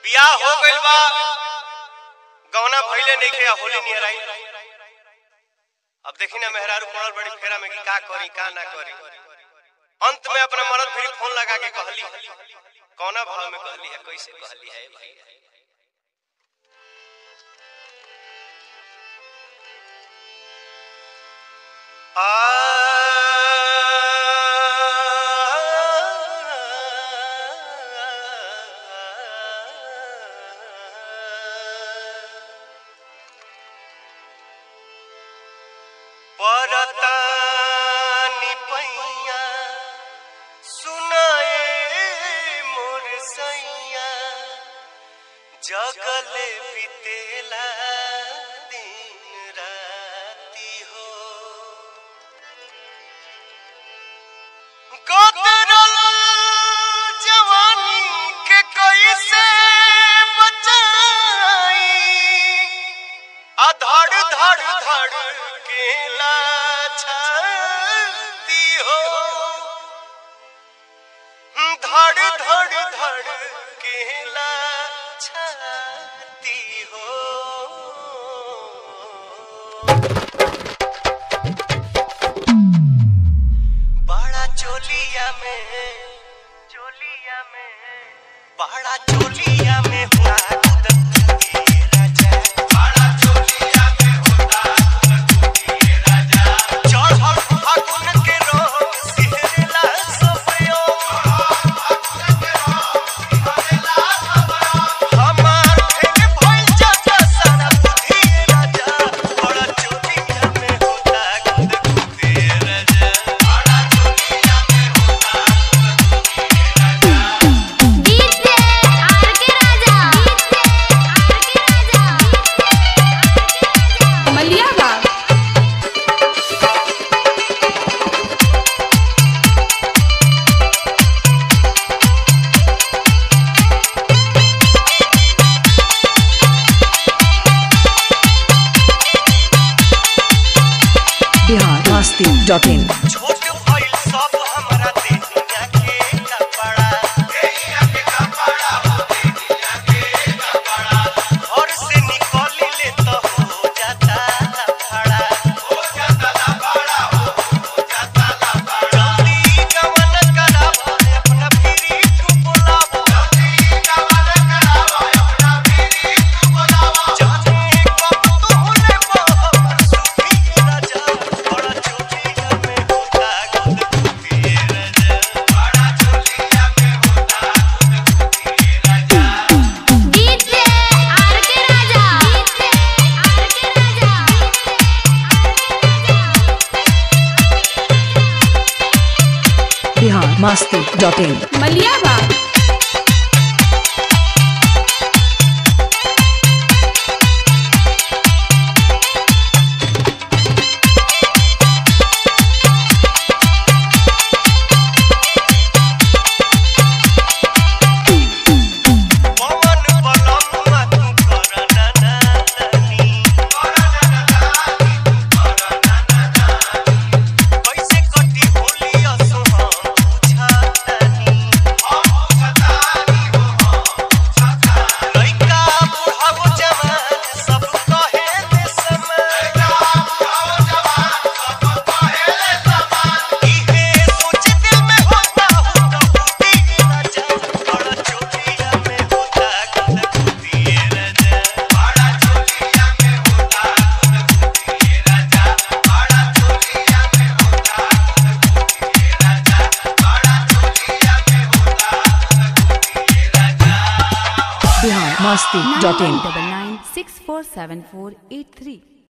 बियाह हो गइल बा गौना भइले नइखे आ होली नियर आई अब देखी ना मेहरारू पड़ल बड़ी फेरा में कि का करी का ना करी अंत में अपना मरद फिर फोन लगा के कहली कौना भाव में कहली है कैसे कहली है भाई परतानी पैया सुनाए मोर सैया जगले बितेला दिन राती हो गोदरल जवानी के कैसे बचाई अधड़ धड़ धड़ के छाती हो धड़ धड़ धड़ के छाती हो बड़ा चोलिया में चोलिया में बड़ा चोलिया में हुआ राजा बड़ा चोलिया में होता राजा चढ़ल फागुन के रोग सिहरला सफयो हमार फेंक भइल जाता सारा बुद्धि राजा बड़ा चोलिया में होता गुदगुदी राजा बड़ा चोलिया में होता गीत से आर के राजा गीत से आर के राजा मलिया बाग बिहार मस्ती डॉट इन छोट भइल सब हमरा देहिया के कपड़ा देहिया के कपड़ा हो देहिया के कपड़ा घर से निकली ले तो हो जाता लफड़ा हो जाता लफड़ा हो हो जाता लफड़ा जल्दी गवन करावो अपना फिरी तू बुलावो जल्दी गवन करावो अपना फिरी तू बुलावो जाने कब तू होने पर सुखी राजा बड़ा चोटिया में होता गुदगुदी राजा बड़ा चोटिया में होता गुदगुदी राजा गीत से आर के राजा गीत से आर के राजा बिहार मस्ती डॉट इन मलिया बाग पवन बलम्मा तू करना नानी करना नानी करना नानी कैसे कटी होली असो हम पूछतानी हम पूछतानी हो हम पूछतानी लइका बुढ़ावो जवान सब कहे ले समान लइका बुढ़ावो जवान सब कहे ले समान इहे सोच दिल में होता हूँ तो बूटी राजा बड़ा चोटिया में होता गुदगुदी राजा बड़ा चोटिया में होता गुदगुदी राजा बड़ा चोटिया में होता गुदगुदी राजा बड़ा चोटिया में होता गुदगुदी राजा Bihar Masti dot in double nine six four seven four eight three